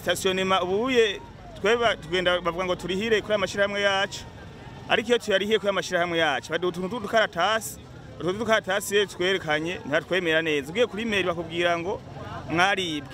stationema ubuye tweba tugenda bavuga ngo turihire kuri amashirahamwe yacu ariko iyo tuyarihiye kuri amashirahamwe yacu baduha utuntu tw'udukaratasi utwo dukaratasi rero twerekanye ntatwemera neza ugiye kuri mail bakubwira ngo mwaribwe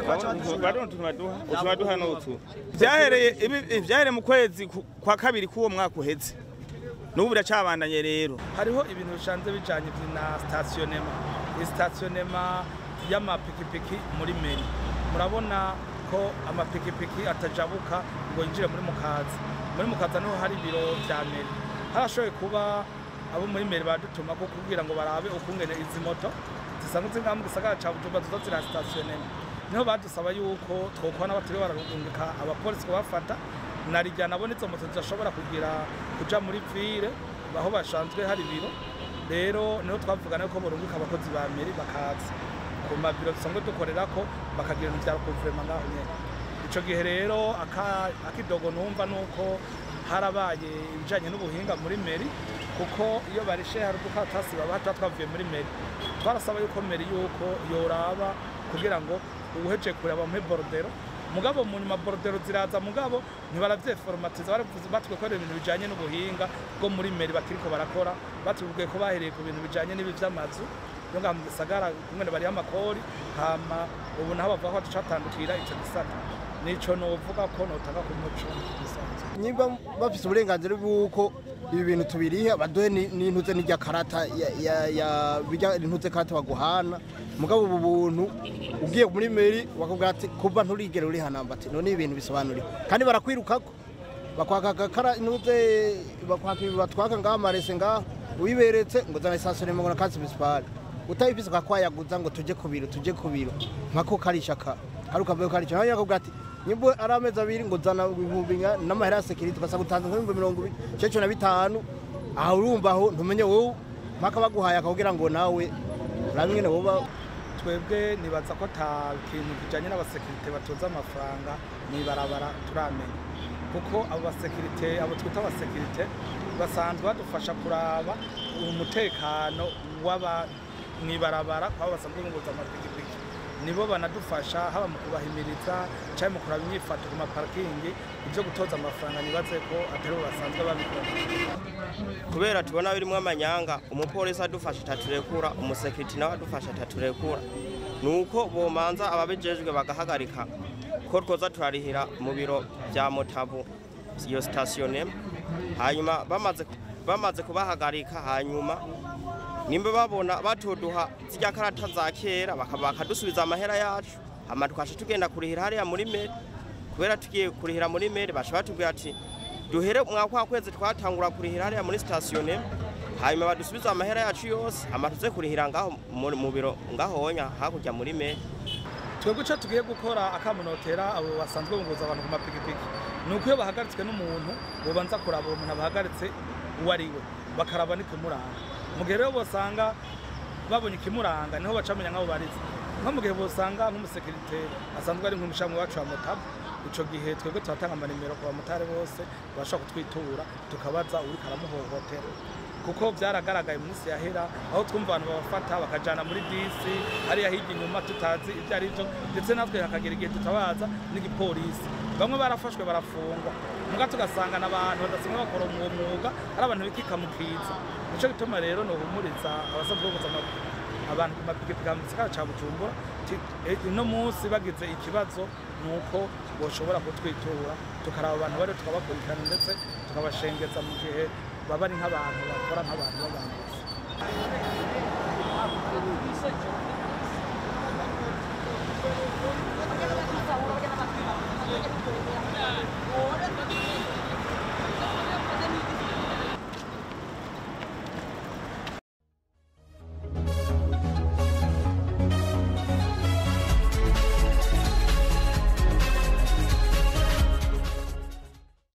Bariho utuntu baduha utu baduha n'utu vyahereye ibi- vyahereye mu kwezi ku- kwa kabiri k'uwo mwaka uheze n'ubu biracabandanye rero hariho ibintu bisanzwe bijanye na stationema stationema y'amapikipiki muri meri murabona ko amapikipiki atajabuka ngo yinjire muri mukaza muri mukaza niho hari ibiro vya meri harashoboye kuba abo muri meri badutuma ko kugira ngo barabe ukungene izi moto zisanzwe ziri ngaha mu gisagara ca bujumbura zizo zira stationema niho badusaba yuko twokwana batari bararungika abapolisi kubafata narijya nabo nizo moto zidashobora kugira kuja muri ville aho bashanzwe hari ibiro rero niho twavugana ko burungika abakozi ba meri bakaza ku mabiro dusanzwe dukorera ko bakagira ibintu vya kuvurema ngaho nyene ico gihe rero aka- akidogo numva nuko harabaye ibijanye n'ubuhinga muri meri kuko iyo barishe hari udukatasi baba tuba twavuye muri meri twarasaba yuko meri yuko yoraba kugira ngo uheje kureba muri borodero mugabo mu nyuma borodero ziraza mugabo ntibaravyeforomatiza baravuze batwekorera ibintu bijanye n'ubuhinga bwo muri meri bakiriko barakora batubwiye ko bahereye ku bintu bijanye n'ibi vy'amazu yo ngaha mu gisagara kumwe bariho amakori hama ubu naho bavuga ko ducatandukira ico gisata nico novuga ko notanga ku muco bisanzwe niba bafite uburenganzira bw'uko ibi bintu tubiriha baduhe ni- n'intuze n'irya karata ya- ya- ya- bijya intuze karata baguhana mugabo ubu buntu ugiye muri meri bakubwira ati kuva nturigere uri hanamba ati none ibintu bisobanuriwe kandi barakwirukako bakwaka agakara intuze bakwaka ibi batwaka ngaha amarese ngaha uyiberetse ngo zana isasire ngo na kasi municipal utabifise ukakwayaguza ngo tuje ku biro tuje ku biro nkako karisha ka hari ukavuye karisha nawe yakubwira ati nyimbo ari amezi abiri ngo zana ibihumbi nka n'amahera ya sekiriti ugasanga utanze nk'ibihumbi mirongo ibiri cece na bitanu aha urumva aho ntumenye wowe mpaka baguhaye akakubwira ngo nawe urabe ingene woba twebwe nibaza ko ata kintu kijanye n'abasekirite batoza amafaranga mw'ibarabara turamenya kuko abo basekirite abo twita abasekirite basanzwe badufasha kuraba umutekano w'aba mw'ibarabara kwabo basanzwe bunguza amapikipiki nibo banadufasha haba mu kubahimiriza cyangwa mu kuraba imyifato ku maparikingi ibyo gutoza amafaranga nibaze ko atari bo basanzwe babikora kubera tubona birimo amanyanga umupolisi adufasha ataturekura umusekiriti nawe adufasha ataturekura ni uko bomanza ababijejwe bagahagarika ko twoza turarihira mu biro bya motabu iyo sitasiyo hanyuma bamaze bamaze kubahagarika hanyuma nimba babona batuduha zirya karata za kera baka- bakadusubiza amahera yacu hama tukasha tugenda kurihira hariya muri meri kubera tugiye kurihira muri meri basha batubwira ati duhere umwaka wa kwezi twatangura kurihira hariya muri sitasiyo neme hanyuma badusubiza amahera yacu yose hama tuze kurihira ngaho mu- mu biro ngahonya hakurya muri meri twebwe icyo tugiye gukora akamunotera abo basanzwe bunguza abantu ku mapikipiki ni uko iyo bahagaritswe n'umuntu bobanza kuraba uwo muntu abahagaritse uwo ari we bakaraba n'ikimuranga mu gihe rero bosanga babonye ikimuranga niho bacamenya nk'abo barize nko mu gihe bosanga nk'umusekirite asanzwe ari nk'umushamwe wacu wa motabu ico gihe twebwe turatanga amanimero ku bamotari bose bashobora kutwitura tukabaza uriko aramuhohotera kuko byaragaragaye mu minsi yahera aho twumva abantu babafata bakajana muri disi hariya hirya inyuma tutazi ibyo ari byo ndetse natwe hakagera igihe tutabaza n'igipolisi bamwe barafashwe barafungwa muga tugasanga n'abantu badasimwe bakora uwo mwuga ari abantu bikika mu kiza nico gituma rero nohumuriza abasanzwe boguza ama- abantu ku mapikipiki mu gisagara ca bujumbura ti- eh, uno munsi bagize ikibazo ni uko boshobora kutwitura tukaraba abantu bariho tukabakurikirana ndetse tukabashengeza mu gihe baba ari nk'abantu bakora nk'abantu b'abantu